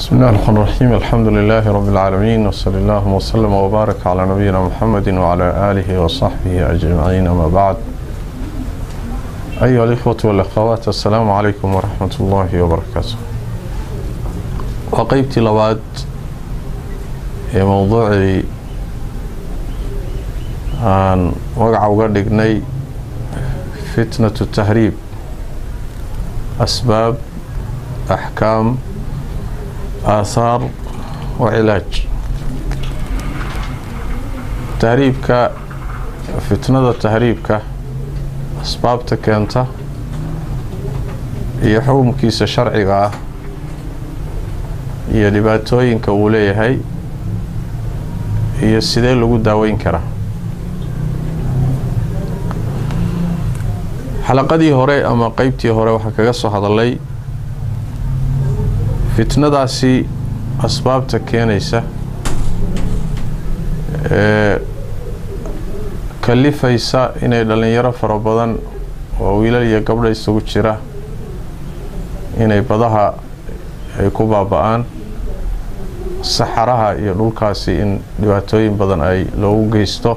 بسم الله الرحمن الرحيم الحمد لله رب العالمين وصلى الله وسلم وبارك على نبينا محمد وعلى آله وصحبه أجمعين أما بعد أيها الإخوة والأخوات السلام عليكم ورحمة الله وبركاته وقيبتي لبعد هي موضوعي عن وقع وقردقني فتنة التهريب أسباب أحكام آثار وعلاج tahriibka fitnada tahriibka asbaabta keenta iyo xukumkiisa sharciga ah iyo dhibaatooyinka uu leeyahay iyo sidee lagu daaweyn karaa xalaqadii hore ama qeybtii hore waxaa kaga soo hadalay fitnadaasi asbaabta keenaysa ee kalifaysa inay dhallinyaro fara badan oo wiilal iyo gabdha isugu jira inay badaha ay ku baaba-aan saxaraha iyo dhulkaasi in dhibaatooyin badan ay loogu geysto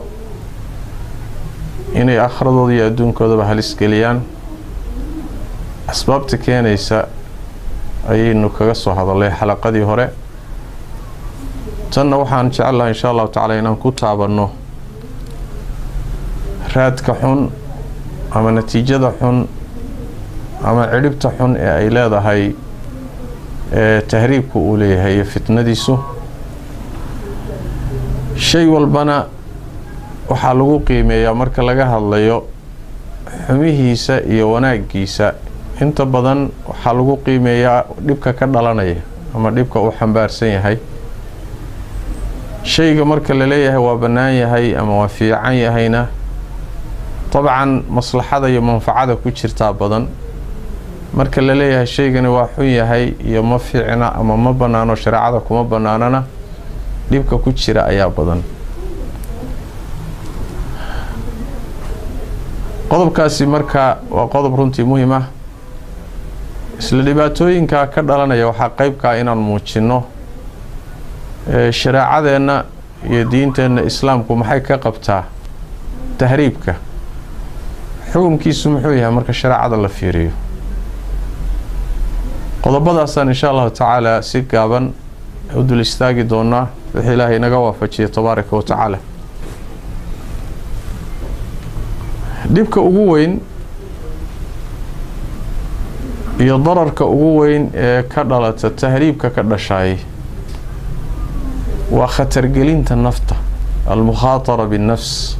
inay akhradooda iyo adduunkoodaba halis geliyaan asbaabta keenaysa ayaynu kaga soo hadalay xalaqadii hore tanna waxaan jecel lahay insha allahu tacaala inaan ku taabanno raadka xun ama natiijada xun ama cidhibta xun ee ay leedahay ee tahriibku uu leeyahay iyo fitnadiisu shay walbana waxaa lagu qiimeeyaa marka laga hadlayo xumihiisa iyo wanaaggiisa inta badan waxaa lagu qiimeeyaa dhibka ka dhalanaya ama dhibka uu xambaarsan yahay shayga marka la leeyahay waa bannaan yahay ama waa fiican yahayna dabcan maslaxada iyo manfacada ku jirtaa badan marka la leeyahay shaygani waa xun yahay iyo ma fiicna ama ma bannaano shareecada kuma bannaanana dhibka ku jira ayaa badan qodobkaasi marka waa qodob runtii muhiim ah isla dhibaatooyinka ka dhalanaya waxaa qeybkaa inaan muujinno shareecadeenna iyo diinteenna islaamku maxay ka qabtaa tahriibka xukumkiisu muxuu yahay marka shareecada la fiiriyo qodobadaasaan insha allahu tacaala si gaaban u dul istaagi doonaa wixii ilaahay inaga waafajiya tabaaraka wa tacaala dhibka ugu weyn iyo dararka ugu weyn ee ka dhalata tahriibka ka dhashaay waa khatargelinta nafta almukhaatara binnafs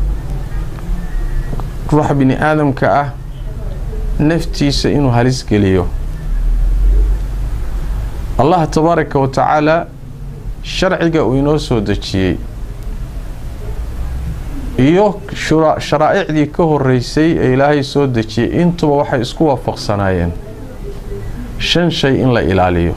ruuxa bini aadamka ah naftiisa inuu halis geliyo allah tabaaraka wa tacaala sharciga uu inoo soo dejiyey iyo sharaa'icdii ka horeysay ee ilaahay soo dejiyey intuba waxay isku waafaqsanaayeen shan shay in la ilaaliyo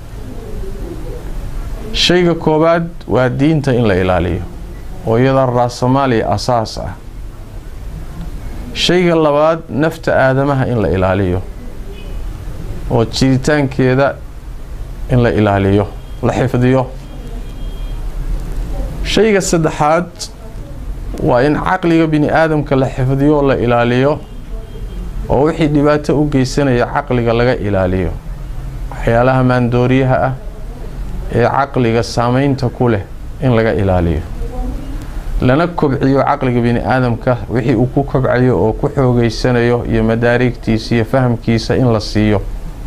shayga koowaad waa diinta in la ilaaliyo oo iyadaa raasamaaliya asaas ah shayga labaad nafta aadamaha in la ilaaliyo oo jiritaankeeda in la ilaaliyo la xifdiyo shayga saddexaad waa in caqliga bini aadamka la xifdiyo la ilaaliyo oo wixii dhibaato u geysanaya caqliga laga ilaaliyo waxyaalaha maandooriyaha ah ee caqliga saameynta ku leh in laga ilaaliyo lana kobciyo caqliga bini aadamka wixii uu ku kobcayo oo ku xoogeysanayo iyo madaarigtiisa iyo fahamkiisa in la siiyo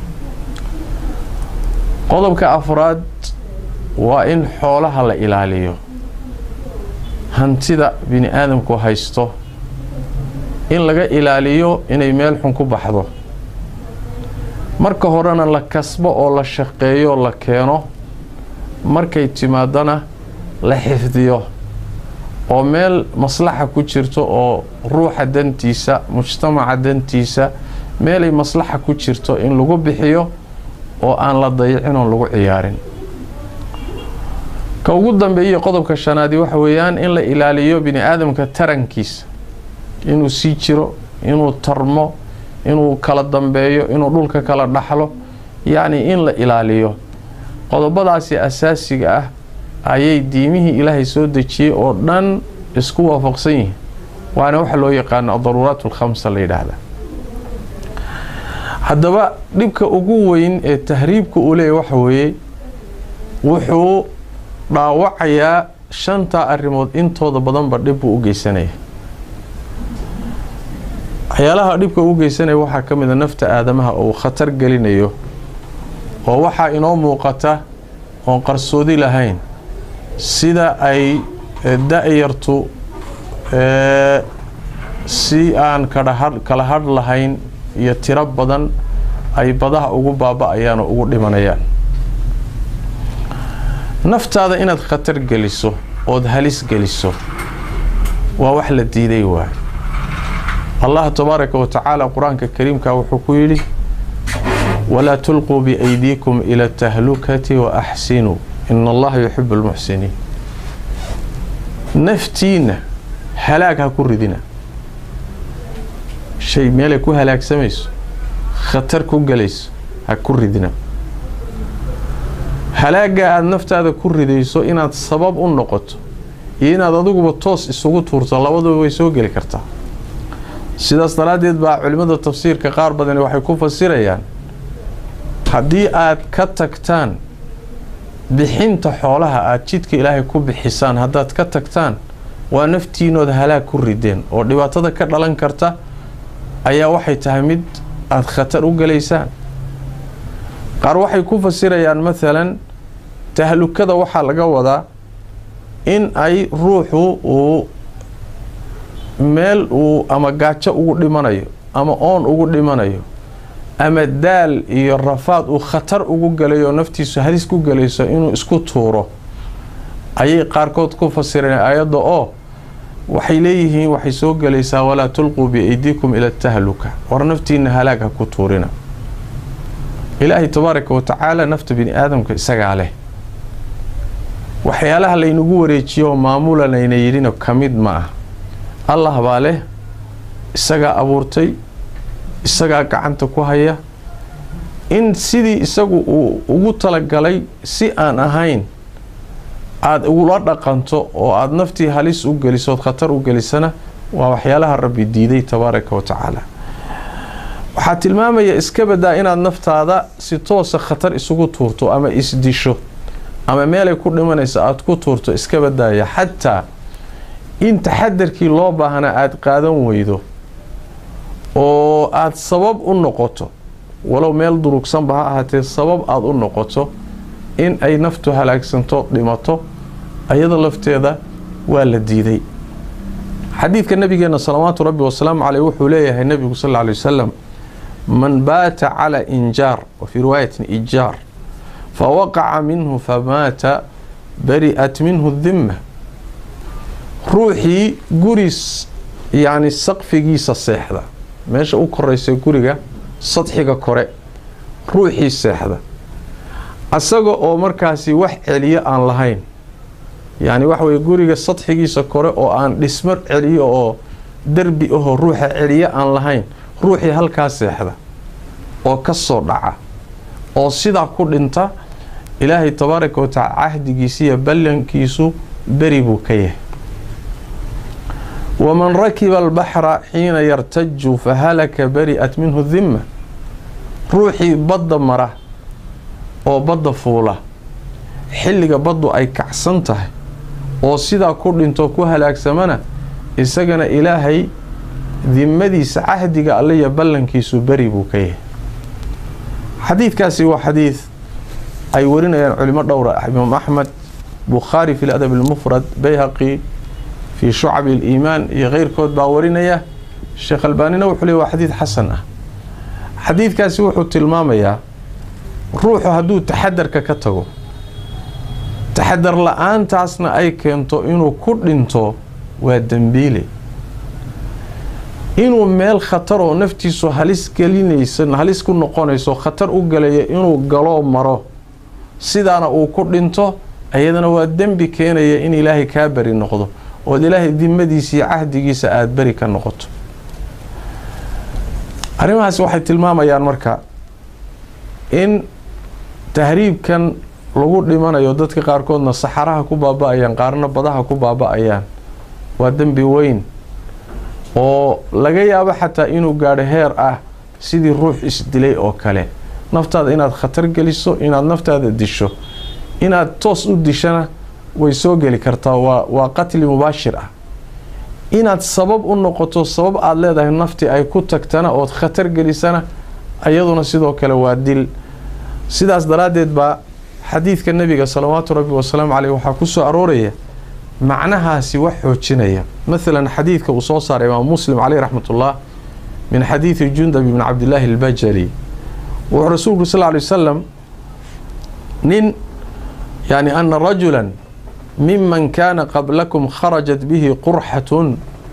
qodobka afraad waa in xoolaha la ilaaliyo hantida bini aadamku haysto in laga ilaaliyo inay meel xun ku baxdo marka horena la kasbo oo la shaqeeyo la keeno markay timaadana la xifdiyo oo meel maslaxa ku jirto oo ruuxa dantiisa mujtamaca dantiisa meelay maslaxa ku jirto in lagu bixiyo oo aan la dayicin oon lagu ciyaarin ka ugu dambeeyey qodobka shanaadi waxa weeyaan in la ilaaliyo bini aadamka tarankiisa inuu sii jiro inuu tarmo inuu kala dambeeyo inuu dhulka kala dhaxlo yacni in la ilaaliyo qodobadaasi asaasiga ah ayay diimihii ilaahay soo dejiyey oo dhan isku waafaqsan yihiin waana waxa loo yaqaano adaruuraat alkhamsa la yidhaahda haddaba dhibka ugu weyn ee tahriibka uu leeyahy waxa weeye wuxuu dhaawacayaa shantaa arrimood intooda badanba dhib buu u geysanaya waxyaalaha dhibka u geysanaya waxaa ka mid a nafta aadamaha oo uu khatar gelinayo oo waxaa inoo muuqata oon qarsoodi lahayn sida ay da-yartu si aan kala hadh lahayn iyo tiro badan ay badaha ugu baaba-ayaan oo ugu dhimanayaan naftaada inaad khatar geliso ood halis geliso waa wax la diiday waay allah tabaaraka wa tacaala qur-aanka kariimka wuxuu ku yidhi walaa tulquu biaydiikum ila atahlukati wa axsinuu ina allaha yuxibu lmuxsiniin naftiinna halaag ha ku ridina shay meelay ku halaagsamayso khatar ku gelayso ha ku ridina halaagga aada naftaada ku ridayso inaad sabab u noqoto iyo inaad adiguba toos isugu tuurto labaduba way soo geli kartaa sidaas daraaddeed baa culimmada tafsiirka qaar badani waxay ku fasirayaan haddii aad ka tagtaan bixinta xoolaha aada jidka ilaahay ku bixisaan haddaad ka tagtaan waa naftiinood halaag ku rideen oo dhibaatada ka dhalan karta ayaa waxay tahay mid aada khatar u gelaysaan qaar waxay ku fasirayaan maalan tahlukada waxaa laga wadaa in ay ruuxu uu meel uu ama gaajo ugu dhimanayo ama oon ugu dhimanayo ama daal iyo rafaad uu khatar ugu galayo naftiisu halis ku galayso inuu isku tuuro ayay qaarkood ku fasireen ayadda oo waxay leeyihiin waxay soo gelaysaa walaa tulquu biaydiikum ila tahluka war naftiina halaag ha ku tuurina ilaahay tabaaraka wa tacaala nafta bini aadamka isagaa leh waxyaalaha laynagu wareejiyo oo maamulanayna yidhina ka mid ma ah allah baa leh isagaa abuurtay isagaa gacanta ku haya in sidii isagu uu ugu talagalay si aan ahayn aada ugula dhaqanto oo aada naftii halis u gelisood khatar u gelisana waa waxyaalaha rabbi diiday tabaaraka wa tacaala waxaa tilmaamaya iska badaa inaad naftaada si toosa khatar isugu tuurto ama isdisho ama meelay ku dhimanaysa aada ku tuurto iska badaaya xataa in taxadarkii loo baahnaa aada qaadan weydo oo aada sabab u noqoto walow meel durugsanba ha ahaatee sabab aada u noqoto in ay naftu halaagsanto dhimato ayada lafteeda waa la diiday xadiidka nabigeena salawaatu rabbi wasalaamu caleyh wuxuu leeyahay nebigu sal lla alay wasalam man baata calaa injaar wa fii riwaayatin ijaar fa waqaca minhu famaata bari'at minhu dimma ruuxii guris yacni saqfigiisa seexda meesha u koraysa guriga sadxiga kore ruuxii seexda asaga oo markaasi wax celiyo aan lahayn yacni waxa weye guriga sadxigiisa kore oo aan dhismo celiyo oo derbi ahoo ruuxa celiyo aan lahayn ruuxii halkaa seexda oo ka soo dhaca oo sidaa ku dhinta ilaahay tabaaraka watacaala cahdigiisiiyo ballankiisu beri buu ka yahay waman rakiba albaxra xiina yartaju fahalaka bari'at minhu dimma ruuxii badda mara oo badda fuula xilliga baddu ay kacsan tahay oo sidaa ku dhinto ku halaagsamana isagana ilaahay dimadiisa cahdiga alle iyo ballankiisu beri buu ka yahay xadiidkaasi waa xadiid ay warinayaan culimo dhowra imaam axmed bukhaari fi ladab almufrad bayhaqi fii shucabi aliimaan iyo keyrkood baa warinaya sheekh albaanina wuxuu leey waa xadiid xasan ah xadiidkaasi wuxuu tilmaamayaa ruuxu hadduu taxadarka ka tago taxadar la-aantaasna ay keento inuu ku dhinto waa dembiile inuu meel khatar oo naftiisu halis gelinaysa halis ku noqonayso khatar u galaya inuu galoo maro sidaana uu ku dhinto ayadana waa dembi keenaya in ilaahay kaa beri noqdo ood ilaahay dimadiisa iyo cahdigiisa aada beri ka noqoto arrimahaasi waxay tilmaamayaan marka in tahriibkan lagu dhimanayo dadka qaarkoodna saxaraha ku baaba-ayaan qaarna badaha ku baaba-ayaan waa dembi weyn oo laga yaabo xataa inuu gaadho heer ah sidii ruux isdilay oo kale naftaada inaad khatar geliso inaad naftaada disho inaad toos u dishana way soo geli kartaa waa waa qatli mubaashir ah inaad sabab u noqoto sabab aada leedahay nafti ay ku tagtana ood khatar gelisana iyaduna sidoo kale waa dil sidaas daraaddeed baa xadiidka nebiga salawaatu rabbi wasalaamu caleyh waxaa ku soo arooraya macnahaasi wax xoojinaya maalan xadiidka uu soo saaray imaam muslim caleyh raxmatullah min xadiidi jundab ibni cabdillaahi albajali wuxuu rasuulku sal ly wasalam nin yani ana rajulan miman kaana qablakum kharajat bihi qurxatun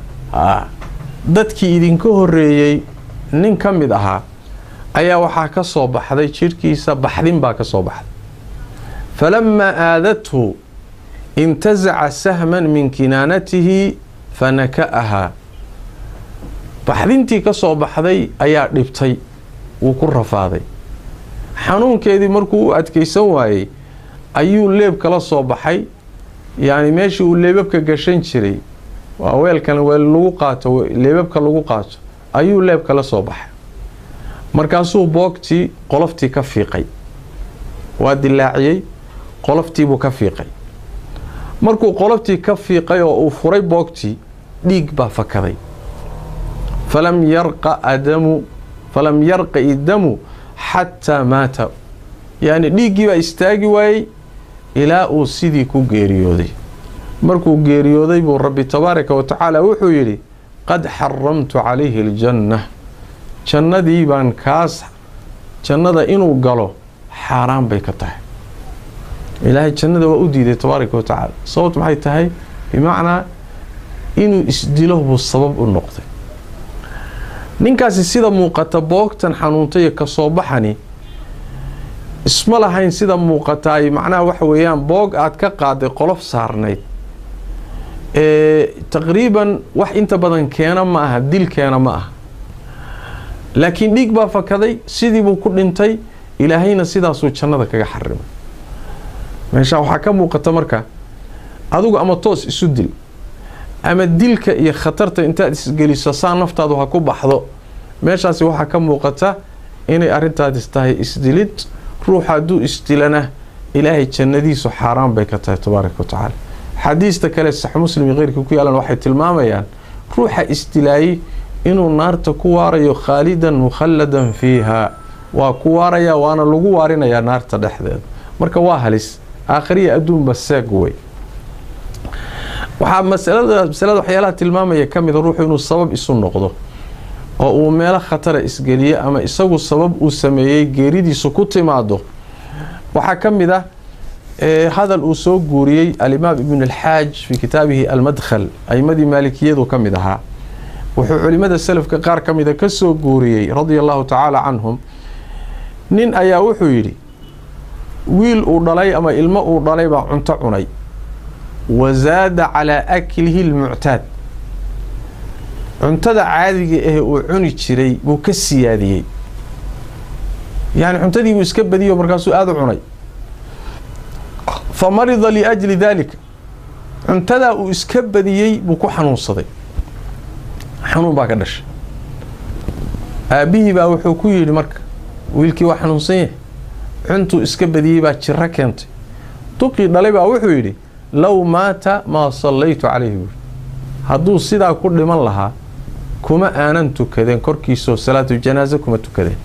dadkii idinka horeeyey nin ka mid ahaa ayaa waxaa ka soo baxday jidhkiisa baxdin baa ka soo baxday falamaa aadathu intasaca sahman min kinaanatihi fanaka'ahaa baxdintii ka soo baxday ayaa dhibtay wuu ku rafaaday xanuunkeedii markuu u adkaysan waayey ayuu leeb kala soo baxay yacni meeshii uu leebabka gashan jiray waa weelkan weel lagu qaato leebabka lagu qaato ayuu leeb kala soo baxay markaasuu boogtii qoloftii ka fiiqay waa dilaaciyey qoloftiibuu ka fiiqay markuu qoloftii ka fiiqay oo uu furay boogtii dhiig baa fakaday falam yarqa adamu falam yarqa idamu xataa maata yacni dhiiggii baa istaagi waayey ilaa uu sidii ku geeriyooday markuu geeriyooday buu rabbi tabaaraka wa tacaala wuxuu yidhi qad xaramtu calayhi aljanna jannadii baan kaas jannada inuu galo xaaraan bay ka tahay ilaahay jannada waa u diiday tabaaraka wa tacaala sababt maxay tahay bimacnaa inuu isdilo buu sabab u noqday ninkaasi sida muuqata boogtan xanuuntaiyo kasoo baxani isma lahayn sida muuqataay macnaha waxa weeyaan boog aad ka qaaday qolof saarnayd ee taqriiban wax inta badan keena ma aha dil keena ma aha laakiin dhiig baa fakaday sidiibuu ku dhintay ilaahayna sidaasuu jannada kaga xarimay meeshaa waxaa ka muuqata marka adigu ama toos isu dil ama dilka iyo khatarta intaad isgeliso saa naftaadu ha ku baxdo meeshaasi waxaa ka muuqata inay arrintaadis tahay isdilid ruuxa hadduu isdilana ilaahay jannadiisu xaaraan bay ka tahay tabaaraka wa tacaala xadiista kale sax muslim iyo keyrkii ku yaalan waxay tilmaamayaan ruuxa isdilaayey inuu naarta ku waarayo khaalidan mukhalladan fiiha waa ku waaraya waana lagu waarinayaa naarta dhexdeeda marka waa halis aakhiriya adduunba seeg wey waxaa masalada masalada waxyaalaha tilmaamaya ka mida ruuxu inuu sabab isu noqdo oo uu meelo khatara isgeliyo ama isagu sabab uu sameeyey geeridiisu ku timaado waxaa ka mid ah hadal uu soo guuriyey alimaam ibn alxaaj fii kitaabihi almadkhal aimadii maalikiyadu ka mid ahaa wuxuu culimada selafka qaar ka mida ka soo guuriyey radia allahu tacaala canhum nin ayaa wuxuu yidhi wiil uu dhalay ama ilmo uu dhalay baa cunto cunay wazaada calaa aklihi lmuctaad cuntada caadiga ah uu cuni jiray buu ka siyaadiyey yani cuntadii buu iska badiyo markaasuu aada u cunay fa marida liajli daalika cuntadaa uu iska badiyey buu ku xanuunsaday xanuun baa ka dhashay aabbihii baa wuxuu ku yidhi marka wiilkii waa xanuunsan yahay cuntuu iska badiyey baa jiro keentay duqii dhalay baa wuxuu yidhi low maata maa sallaytu calayhi buuri hadduu sidaa ku dhiman lahaa kuma aanan tukadeen korkiisoo salaatu janaaso kuma tukadeen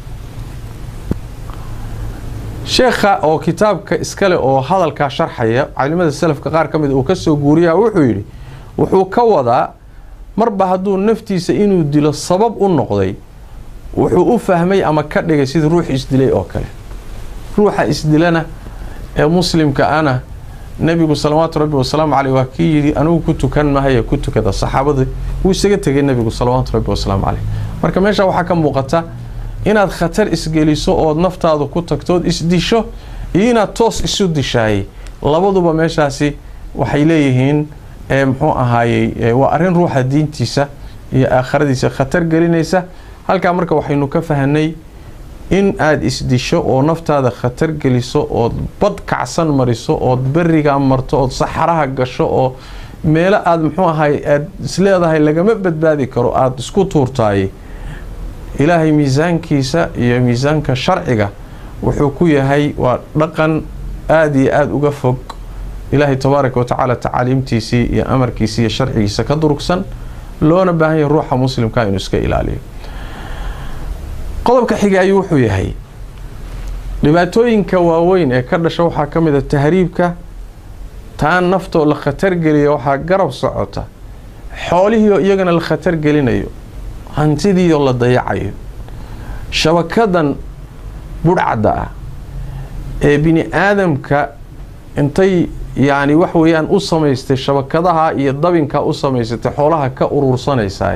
sheekha oo kitaabka iskale oo hadalkaa sharxaya calimada salafka qaar ka mid uu ka soo guuriyaa wuxuu yidhi wuxuu ka wadaa marba hadduu naftiisa inuu dilo sabab u noqday wuxuu u fahmay ama ka dhigay sida ruux isdilay oo kale ruuxa isdilana ee muslimka ana nebigu salawaatu rabbi wasalaamu caleyh waa kii yidhi anigu ku tukan mahaya ku tukada saxaabadii wuu isaga tegay nebigu salawaatu rabbi wasalaamu caleyh marka meesha waxaa ka muuqata inaad khatar isgeliso ood naftaadu ku tagtood isdisho iyo inaad toos isu dishaayey labaduba meeshaasi waxay leeyihiin muxuu ahaayey waa arrin ruuxa diintiisa iyo aakhiradiisa khatar gelinaysa halkaa marka waxaynu ka fahanay in aada isdisho oo naftaada khatar geliso ood bad kacsan mariso ood berigaa marto ood saxaraha gasho oo meelo aada muxuu ahay aada isleedahay lagama badbaadi karo aada isku tuurtaay ilaahay miisaankiisa iyo miisaanka sharciga wuxuu ku yahay waa dhaqan aada iyo aada uga fog ilaahay tabaaraka wa tacaala tacaaliimtiisii iyo amarkiisii iyo sharcigiisa ka durugsan loona baahan yahay ruuxa muslimka inuu iska ilaaliyo qodobka xiga ayuu wuxuu yahay dhibaatooyinka waaweyn ee ka dhasha waxaa ka mid a tahriibka taan naftoo la khatar geliya waxaa garab socota xoolihiioo iyagana la khatar gelinayo hantidiioo la dayacayo shabakadan budhcadda ah ee bini aadamka intay yacni wax weeyaan u samaystay shabakadaha iyo dabinka u samaysatay xoolaha ka uruursanaysaa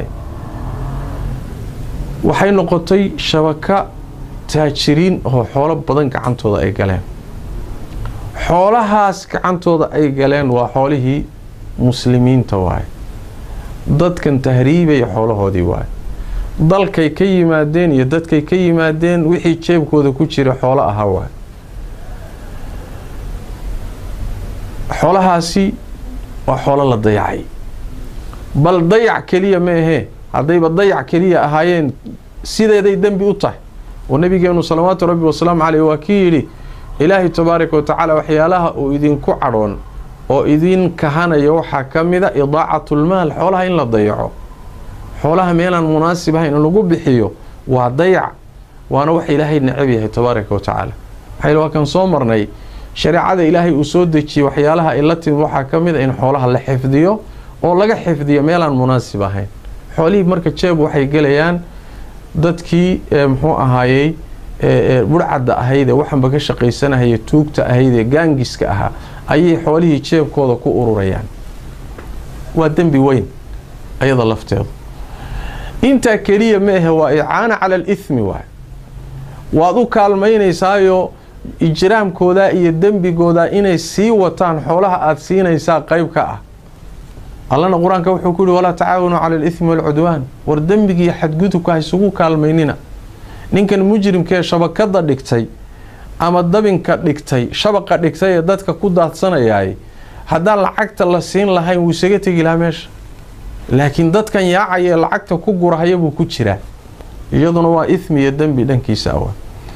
waxay noqotay shabaka taajiriin oo xoolo badan gacantooda ay galeen xoolahaas gacantooda ay galeen waa xoolihii muslimiinta waaye dadkan tahriibaya xoolahoodii waaye dalkay ka yimaadeen iyo dadkay ka yimaadeen wixii jeebkooda ku jira xoolo ahaa waaye xoolahaasi waa xoolo la dayacay bal dayac keliya ma ahee haddayba dayac keliya ahaayeen sideeday dembi u tahay oo nabigeenu salawaatu rabbi wasalaamu caleyh waa kii yidhi ilaahay tabaaraka wa tacaala waxyaalaha uu idinku cadhoon oo idin kahanaya waxaa ka mida idaacatlmaal xoolaha in la dayaco xoolaha meelaan munaasib ahayn in lagu bixiyo waa dayac waana wax ilaahay necab yahay tabaaraka wa tacaala waxayl waa kan soo marnay shareecada ilaahay uu soo dejiyey waxyaalaha ay la timid waxaa ka mid a in xoolaha la xifdiyo oo laga xifdiyo meelaan munaasib ahayn xoolihii marka jeeb waxay gelayaan dadkii muxuu ahaayey burhcadda ahayd ee waxanba ka shaqaysanahaya tuugta ahayd ee gaangiska ahaa ayay xoolihii jeebkooda ku ururayaan waa dembi weyn ayada lafteedu intaa keliya ma ahe waa icaana cala alithmi waay waad u kaalmaynaysaayo ijraamkooda iyo dembigooda inay sii wataan xoolaha aada siinaysaa qeyb ka ah allana qur-aanka wuxuu ku yihi walaa tacaawanu cala alithmi waalcudwaan war dembigiiyo xadgudubka ha isugu kaalmaynina ninkan mujrimkaee shabakada dhigtay ama dabinka dhigtay shabaqa dhigtay ee dadka ku daadsanayaay haddaan lacagta la siin lahayn wuu isaga tegi lahaa meesha laakiin dadkan yaacaya ee lacagta ku gurahaya buu ku jiraa iyaduna waa ithmi iyo dembi dhankiisa awa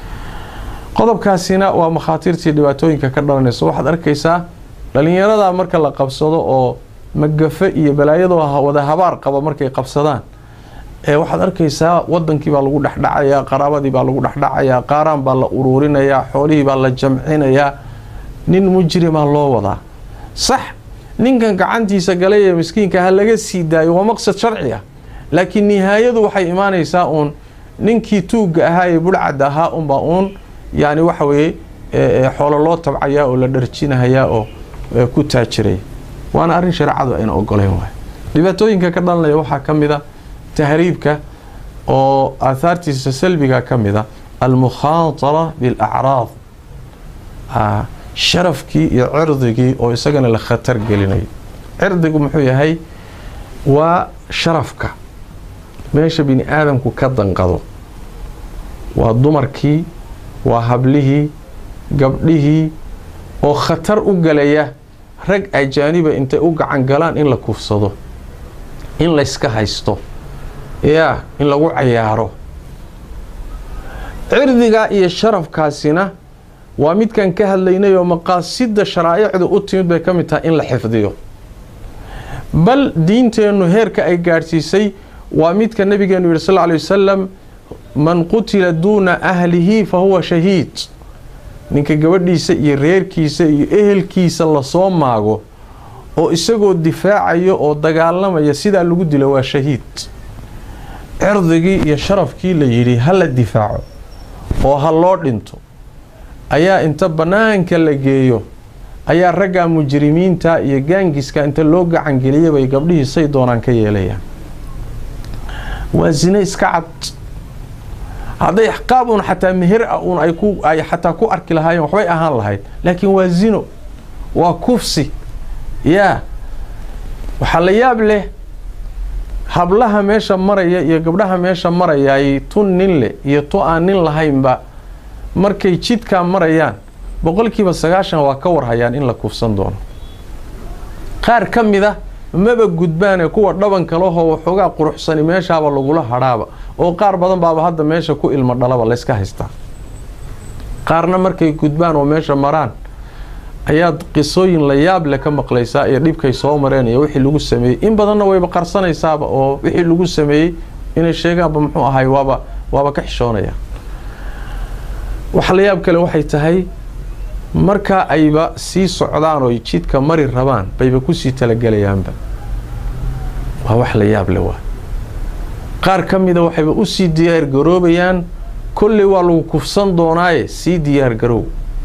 qodobkaasina waa makhaatiirtii dhibaatooyinka ka dhalanaysa waxaad arkaysaa dhalinyarada marka la qabsado oo magafe iyo balaayadoo wada habaar qaba markay qabsadaan ee waxaad arkaysaa wadankii baa lagu dhexdhacayaa qaraabadii baa lagu dhexdhacayaa qaaraan baa la uruurinayaa xoolihii baa la jamcinayaa nin mujrimaa loo wadaa sax ninkan gacantiisa galay ee miskiinka ha laga sii daayo waa maqsad sharci ah laakiin nihaayadu waxay imaanaysaa uun ninkii tuugga ahaa ee budhcadda ahaa unbaa uun yani waxa weeye xoolo loo tabcayaa oo la dharjinahayaa oo ku taajiraya waana arrin shareecadu ayna ogoleyn waay dhibaatooyinka ka dhalanaya waxaa ka mid a tahriibka oo aahaartiisa salbiga ka mid a almukhaatara bilacraad sharafkii iyo cirdigii oo isagana la khatar gelinayo cirdigu muxuu yahay waa sharafka meesha bini aadamku ka danqado waa dumarkii waa hablihii gabdhihii oo khatar u galaya rag ajaaniba intay u gacan galaan in la kufsado in layska haysto yaa in lagu cayaaro cirdigaa iyo sharafkaasina waa midkan ka hadlaynay oo maqaasida sharaa'icdu u timid bay ka mid tahay in la xifdiyo bal diinteennu heerka ay gaadhsiisay waa midka nabigeenu yihi sal ly wasalam man qutila duuna ahlihi fa huwa shahiid ninka gabadhiisa iyo reerkiisa iyo ehelkiisa lasoo maago oo isagoo difaacayo oo dagaalamaya sidaa lagu dilo waa shahiid cirdigii iyo sharafkii la yidhi ha la difaaco oo ha loo dhinto ayaa inta bannaanka la geeyo ayaa raggaa mujrimiinta iyo gaangiska inta loo gacangeliyay bay gabdhihii say doonaan ka yeelayaan waa zine iska cad hadday qaab un xataa meher ah un ay ku ay xataa ku arki lahaayeen waxbay ahaan lahayd laakiin waa zino waa kufsi yaa waxaa la yaab leh hablaha meesha maraya iyo gabdhaha meesha marayay tu nin leh iyo tu aan nin lahaynba markay jidkaa marayaan boqolkiiba sagaashan waa ka warhayaan in la kufsan doono qaar ka mid a maba gudbaane kuwa dhabanka lahoo waxoogaa quruxsani meeshaaba lagula hadhaaba oo qaar badan baaba hadda meesha ku ilmo dhalaba layska haystaa qaarna markay gudbaan oo meesha maraan ayaad qisooyin la yaab leh ka maqlaysaa iyo dhibkay soo mareen iyo wixii lagu sameeyey in badanna wayba qarsanaysaaba oo wixii lagu sameeyey inay sheegaanba muxuu ahay waaba waaba ka xishoonaya wax la yaab kale waxay tahay marka ayba sii socdaan oo jidka mari rabaan bayba kusii talagelayaanba waa wax la yaab le waa qaar ka mida waxayba usii diyaar garoobayaan kolley waa lagu kufsan doonaaye sii diyaar garoow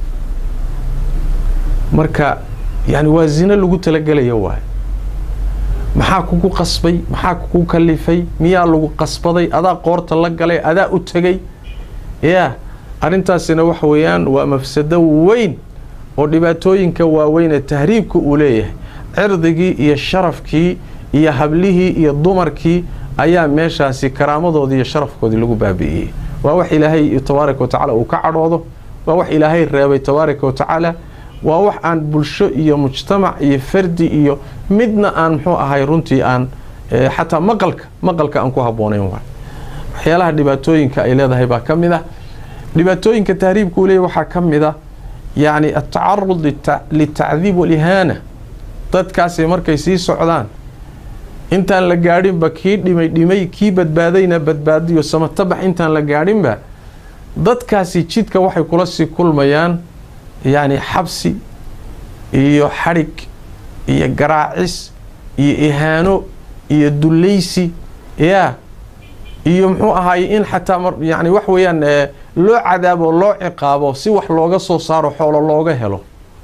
marka yani waa zino lagu talagelaya waay maxaa kugu qasbay maxaa kugu kalifay miyaa lagu qasbaday adaa qoorta la galay adaa u tegay yaa arrintaasina waxa weeyaan waa mafsado weyn oo dhibaatooyinka waaweyn ee tahriibka uu leeyahay cirdigii iyo sharafkii iyo hablihii iyo dumarkii ayaa meeshaasi karaamadoodii iyo sharafkoodii lagu baabi'iyey waa wax ilaahay tabaaraka wa tacaala uu ka cadhoodo waa wax ilaahay reebay tabaaraka wa tacaala waa wax aan bulsho iyo mujtamac iyo fardi iyo midna aan muxuu ahay runtii aan xataa maqalka maqalka aan ku habboonayn waay waxyaalaha dhibaatooyinka ay leedahay baa ka mid ah dhibaatooyinka tahriibka uu leeyahy waxaa ka mid ah yacni atacarud litacdiib walihaana dadkaasi markay sii socdaan intaan la gaadhinba kii dhimay dhimay kii badbaadayna badbaadiyo samatabax intaan la gaadhinba dadkaasi jidka waxay kula sii kulmayaan yacni xabsi iyo xadhig iyo garaacis iyo ihaano iyo dullaysi yaa iyo muxuu ahaayey in xataa yani wax weeyaan loo cadaabo loo ciqaabo si wax looga soo saaro xoolo looga helo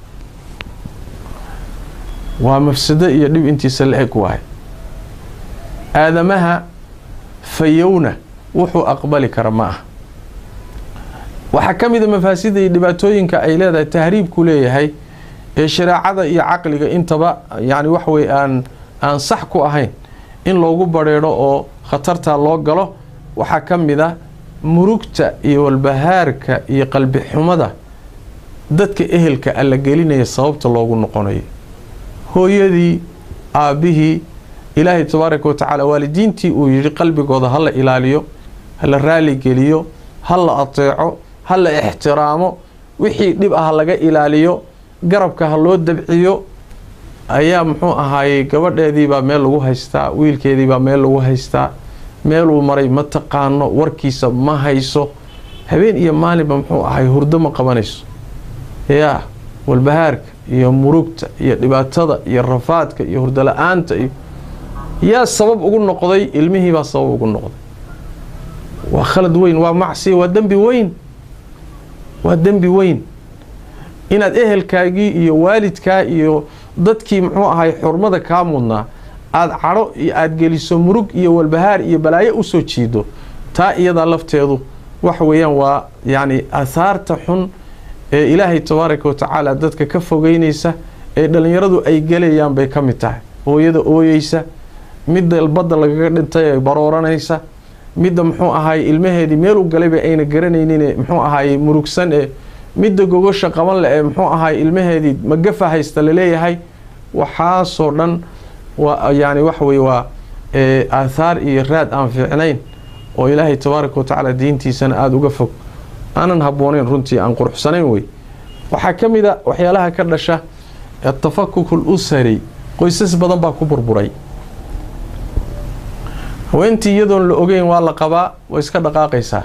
waa mafsado iyo dhib intiisa la eg waay aadamaha fayowna wuxuu aqbali kara ma ah waxaa ka mid a mafaasida iyo dhibaatooyinka ay leedahay tahriibku leeyahay ee shareecada iyo caqliga intaba yani wax wey aan aan sax ku ahayn in loogu badrheedho oo khatartaa loo galo waxaa ka mid a murugta iyo walbahaarka iyo qalbi xumada dadka ehelka alla gelinaya sababta loogu noqonayo hooyadii aabbihii ilaahay tabaaraka wa tacaala waalidiintii uu yidhi qalbigooda ha la ilaaliyo ha la raaligeliyo ha la ateeco ha la ixtiraamo wixii dhib ah laga ilaaliyo garabka ha loo dabciyo ayaa muxuu ahaayey gabadheediibaa meel lagu haystaa wiilkeediibaa meel lagu haystaa meeluu maray ma taqaano warkiisa ma hayso habeen iyo maalinba muxuu ahay hurdo ma qabanayso yaa walbahaarka iyo murugta iyo dhibaatada iyo rafaadka iyo hurdo la-aanta iyo yaa sabab ugu noqday ilmihiibaa sabab ugu noqday waa khalad weyn waa macsiya waa dembi weyn waa dembi weyn inaad ehelkaagii iyo waalidkaa iyo dadkii muxuu ahay xurmada kaa mudnaa aada cadho iyo aada geliso murug iyo walbahaar iyo balaayo usoo jiido taa iyadaa lafteedu waxa weeyaan waa yacni ahaarta xun ee ilaahay tabaaraka wa tacaala dadka ka fogeynaysa ee dhallinyaradu ay gelayaan bay ka mid tahay hooyada ooyeysa midda badda lagaga dhintay ee barooranaysa midda muxuu ahaay ilmaheedii meeluu galayba ayna garanaynin muxuu ahaay murugsan ee midda gogosha qaban le ee muxuu ahaay ilmaheedii magafa haysta laleeyahay waxaasoo dhan waa yani waxa weye waa aathaar iyo raad aan fiicnayn oo ilaahay tabaaraka wa tacaala diintiisana aada uga fog aanan habbooneyn runtii aan quruxsanayn wey waxaa ka mid a waxyaalaha ka dhasha atafakuk lusari qoysas badan baa ku burburay haweentii iyadoon la ogeyn waa la qabaa way iska dhaqaaqaysaa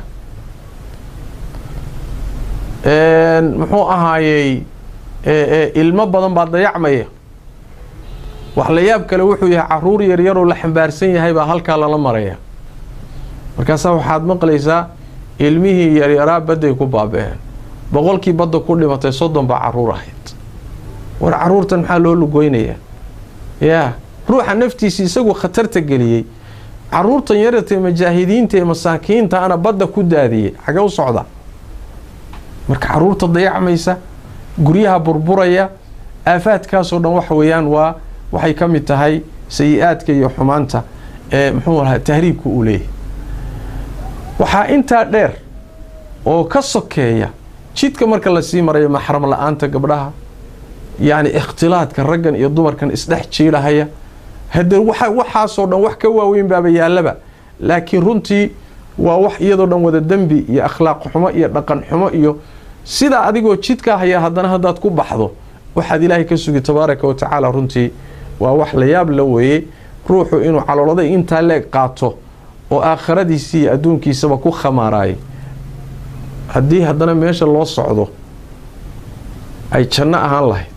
muxuu ahaayey ilmo badan baa dayacmaya wax la yaab kale wuxuu yahay caruur yaryaroo la xambaarsan yahay baa halkaa lala maraya markaasaa waxaad maqlaysaa ilmihii yaryaraa badday ku baaba-een boqolkii badda ku dhimatay soddon baa caruur ahayd war caruurtan maxaa loo lugoynayaa yaa ruuxa naftiisa isagu khatarta geliyey caruurtan yarartae majaahidiinta ee masaakiinta ana badda ku daadiyey xagee u socda marka caruurta dayacmaysa guryaha burburaya aafaadkaasoo dhan waxa weeyaan waa waxay ka mid tahay sayi-aadka iyo xumaanta ee muxuu ahaa tahriibka uu leeyahay waxaa intaa dheer oo ka sokeeya jidka marka lasii marayo maxram la-aanta gabdhaha yacni ikhtilaadka raggan iyo dumarkan isdhex jiidhahaya haddee waxa waxaasoo dhan wax ka waaweyn baaba yaallaba laakiin runtii waa wax iyadoo dhan wada dembi iyo akhlaaq xumo iyo dhaqan xumo iyo sidaa adigoo jidkaa haya haddana haddaad ku baxdo waxaad ilaahay ka sugi tabaaraka wa tacaala runtii waa wax la yaab la weeye ruuxu inuu calooladay intaa leeg qaato oo aakhiradiisii iyo adduunkiisaba ku khamaaraayay haddii haddana meesha loo socdo ay janno ahaan lahayd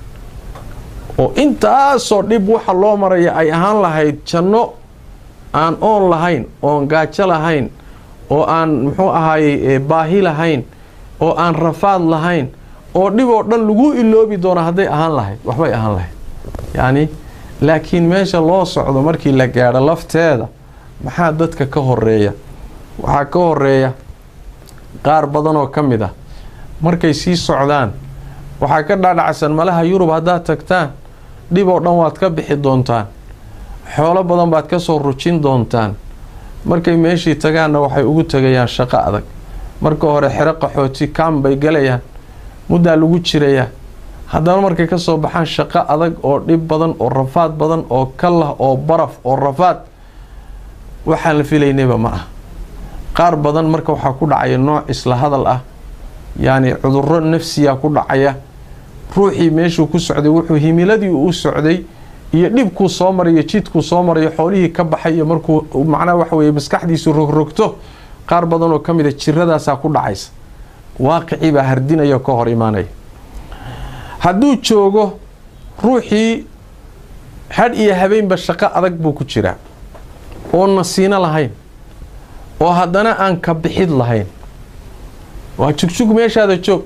oo intaasoo dhib waxa loo maraya ay ahaan lahayd janno aan oon lahayn oon gaajo lahayn oo aan muxuu ahaayey baahi lahayn oo aan rafaad lahayn oo dhib oo dhan lagu iloobi doono hadday ahaan lahayd waxbay ahaan lahayd yacni laakiin meesha loo socdo markii la gaadho lafteeda maxaa dadka ka horeeya waxaa ka horeeya qaar badan oo ka mid ah markay sii socdaan waxaa ka dhaadhacsan malaha yurub haddaad tagtaan dhib oo dhan waad ka bixi doontaan xoolo badan baad ka soo rujin doontaan markay meeshii tagaanna waxay ugu tegayaan shaqo adag marka hore xero qaxooti kaam bay galayaan muddaa lagu jirayaa haddana markay ka soo baxaan shaqo adag oo dhib badan oo rafaad badan oo kalah oo baraf oo rafaad waxaan la filaynayba ma ah qaar badan marka waxaa ku dhacaya nooc isla hadal ah yacni cudurro nafsiya ku dhacaya ruuxii meeshuu ku socday wuxuu himiladii u socday iyo dhibkuu soo marayo jidkuu soo marayo xoolihii ka baxayo markuu macnaha waxa weye maskaxdiisu rogrogto qaar badan oo ka mid a jiradaasaa ku dhacaysa waaqicii baa hardinaya ka hor imaanaya hadduu joogo ruuxii hadh iyo habeenba shaqo adag buu ku jiraa oo nasiino lahayn oo haddana aan ka bixid lahayn waa jugjug meeshaada joog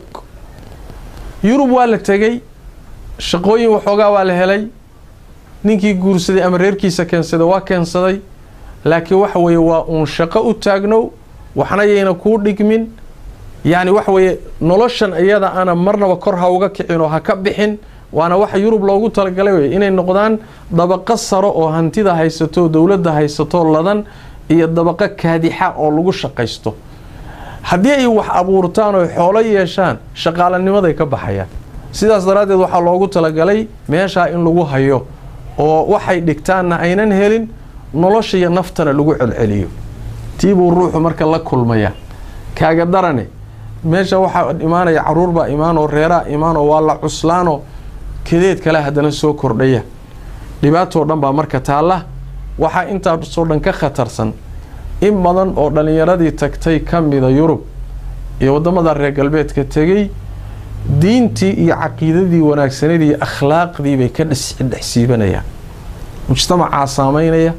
yurub waa la tegey shaqooyin waxoogaa waa la helay ninkii guursaday ama reerkiisa keensaday waa keensaday laakiin waxa weeye waa uun shaqo u taagnow waxna yayna kuu dhigmin yacni waxa weeye noloshan iyada ana marnaba kor ha uga kicin oo ha ka bixin waana waxa yurub loogu talagalay wey inay noqdaan dabaqo saro oo hantida haysato dowladda haysato ladan iyo dabaqo kaadixa oo lagu shaqaysto haddii ay wax abuurtaan oo xoolo yeeshaan shaqaalanimaday ka baxayaan sidaas daraaddeed waxaa loogu talagalay meeshaa in lagu hayo oo waxay dhigtaanna aynan helin nolosha iyo naftana lagu celceliyo tiibuu ruuxu marka la kulmaya kaaga darane meesha waxaa imaanaya caruur baa imaanoo reeraa imaanoo waa la cuslaanoo kadeed kale haddana soo kordhaya dhibaatoo dhan baa marka taalla waxaa intaasoo dhan ka khatarsan in badan oo dhallinyaradii tagtay ka mida yurub iyo waddamada reer galbeedka tegey diintii iyo caqiidadii wanaagsanadii iyo akhlaaqdii bay ka dhexsiibanayaan mujtamacaa saamaynaya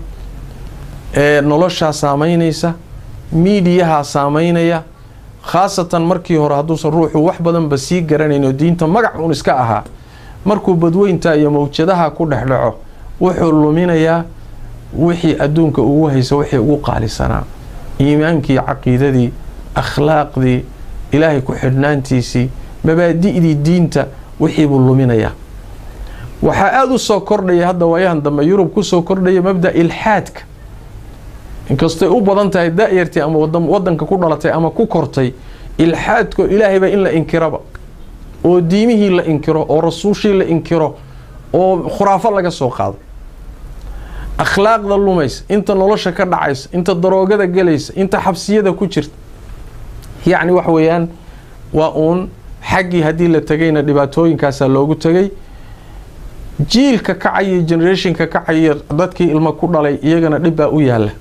ee noloshaa saamaynaysa miidiyahaa saamaynaya khaasatan markii hore hadduusan ruuxu wax badanba sii garanayn oo diinta magac uun iska ahaa markuu badweynta iyo mawjadaha ku dhex dhaco wuxuu luminayaa wixii adduunka ugu haysa wixii ugu qaalisanaa iimaankii caqiidadii akhlaaqdii ilaahay ku xidhnaantiisii mabaadi'dii diinta wixiibuu luminayaa waxaa aada u soo kordhaya hadda waayahan dambe yurub kusoo kordhaya mabda ilxaadka inkastay u badan tahay da-yartii ama wadanka ku dhalatay ama ku kortay ilxaadko ilaahayba in la inkiraba oo diimihii la inkiro oo rasuushii la inkiro oo khuraafo laga soo qaado akhlaaqda lumaysa inta nolosha ka dhacaysa inta daroogada gelaysa inta xabsiyada ku jirta yacni wax weeyaan waa uun xaggii haddii la tegayna dhibaatooyinkaasaa loogu tegay jiilka kacaya generationka kacaya dadkii ilmo ku dhalay iyagana dhib baa u yaalla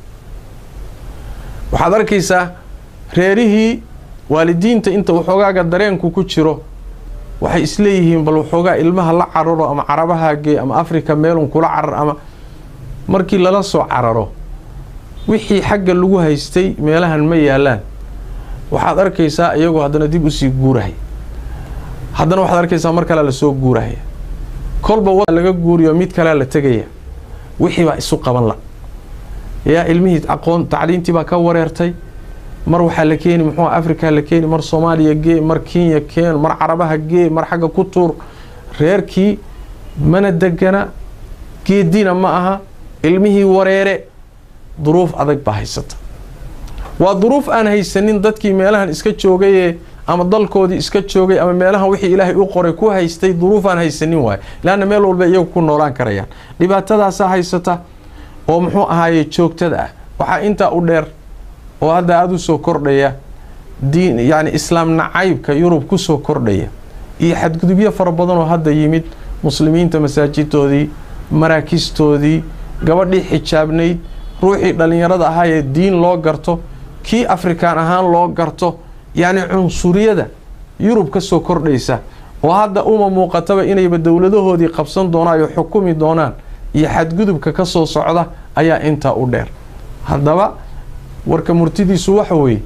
waxaad arkaysaa reerihii waalidiinta inta waxoogaaga dareenku ku jiro waxay isleeyihiin bal waxoogaa ilmaha la cararo ama carabaha gee ama africa meelun kula carar ama markii lala soo cararo wixii xagga lagu haystay meelahan ma yaalaan waxaad arkaysaa iyagoo haddana dib usii guurahaya haddana waxaad arkaysaa mar kalea lasoo guurahaya kolba wa laga guuriyo mid kalea la tegaya wixii baa isu qaban la yaa ilmihii aqoon tacliintii baa ka wareertay mar waxaa la keeni muxuu africa la keeni mar soomaaliya gee mar kenya keen mar carabaha gee mar xagga ku tuur reerkii mana degana geedina ma aha ilmihii wareere duruuf adag baa haysata waa duruuf aan haysanin dadkii meelahan iska joogayee ama dalkoodii iska joogay ama meelahan wixii ilaahay u qoray ku haystay duruufaan haysanin waayo laanna meel walba iyagu ku noolaan karayaan dhibaatadaasaa haysata oo muxuu ahaaye joogtada ah waxaa intaa u dheer oo hadda aada u soo kordhaya diin yacni islaam nacaybka yurub ku soo kordhaya iyo xadgudubyo fara badan oo hadda yimid muslimiinta masaajidoodii maraakistoodii gabadhii xijaabnayd ruuxii dhallinyarada ahaa ee diin loo garto kii afrikaan ahaan loo garto yacni cunsuriyada yurub ka soo kordhaysa oo hadda uma muuqataba inayba dowladahoodii qabsan doonaan oo xukumi doonaan iyo xadgudubka ka soo socda ayaa intaa u dheer haddaba warka murtidiisu waxa weeye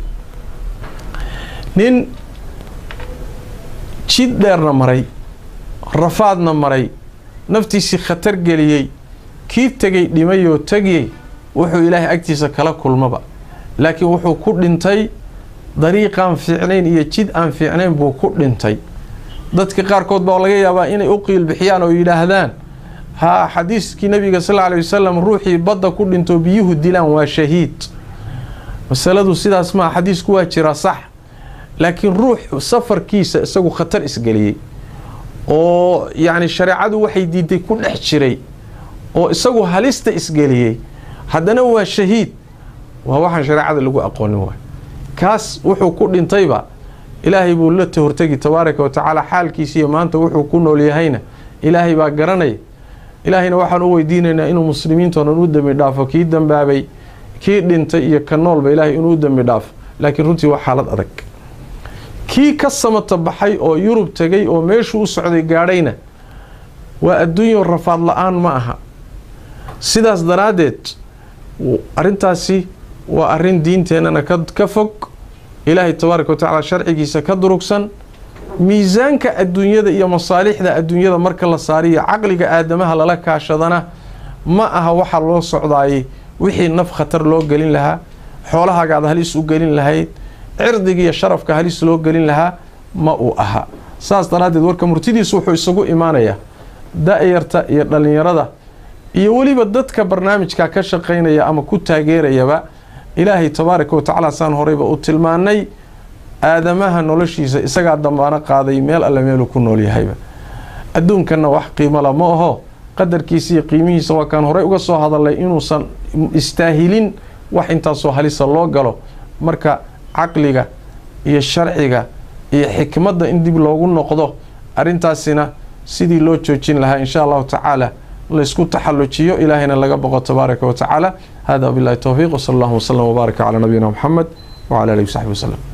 nin jid dheerna maray rafaadna maray naftiisii khatar geliyey kii tegay dhimayoo tegiyey wuxuu ilaahay agtiisa kala kulmaba laakiin wuxuu ku dhintay dariiqaan fiicnayn iyo jid aan fiicnayn buu ku dhintay dadka qaarkood baa laga yaabaa inay u qiilbixiyaan oo yidhaahdaan haa xadiiskii nabiga sal lla alay wasalam ruuxii badda ku dhinto biyuhu dilaan waa shahiid masaladu sidaas maa xadiisku waa jira sax laakiin ruux safarkiisa isagu khatar isgeliyey oo yacni shareecadu waxay diiday ku dhex jiray oo isagu halista isgeliyey haddana waa shahiid waa waxaan shareecada lagu aqoonin waay kaas wuxuu ku dhintayba ilaahay buu la hortegi tabaaraka wa tacaala xaalkiisiiyo maanta wuxuu ku nool yahayna ilaahay baa garanaya ilaahayna waxaan u weydiinaynaa inuu muslimiintoo dhan u dembi dhaafo kii dambaabay kii dhintay iyo ka noolba ilaahay inuu u dembi dhaafo laakiin runtii waa xaalad adag kii ka samata baxay oo yurub tegay oo meeshuu u socday gaadhayna waa adduunyo rafaad la-aan ma aha sidaas daraaddeed arrintaasi waa arrin diinteennana ka fog ilaahay tabaaraka wa tacaala sharcigiisa ka durugsan miisaanka adduunyada iyo masaalixda adduunyada marka la saariyo caqliga aadamaha lala kaashadana ma aha waxaa loo socdaayay wixii naf khatar loo gelin lahaa xoolahagaad halis u gelin lahayd cirdiga iyo sharafka halis loo gelin lahaa ma uu aha saas daraaddeed warka murtidiisu wuxuu isagu imaanayaa da-yarta iyo dhallinyarada iyo weliba dadka barnaamijka ka shaqaynaya ama ku taageerayaba ilaahay tabaaraka wa tacaala saan horeyba u tilmaanay aadamaha noloshiisa isagaa dambaano qaaday meel alle meeluu ku nool yahayba adduunkanna wax qiimola ma aho qadarkiisa iyo qiimihiisa waa kaan horey uga soo hadalnay inuusan istaahilin wax intaasoo halisa loo galo marka caqliga iyo sharciga iyo xikmadda in dib loogu noqdo arrintaasina sidii loo joojin lahaa insha allahu tacaala laysku taxallujiyo ilaahayna laga boqo tabaaraka wa tacaala hada wabillahi towfiiq wsala allahu wslam wbaaraka calaa nabiyina muxamed wcala alihi wsaxbi waslem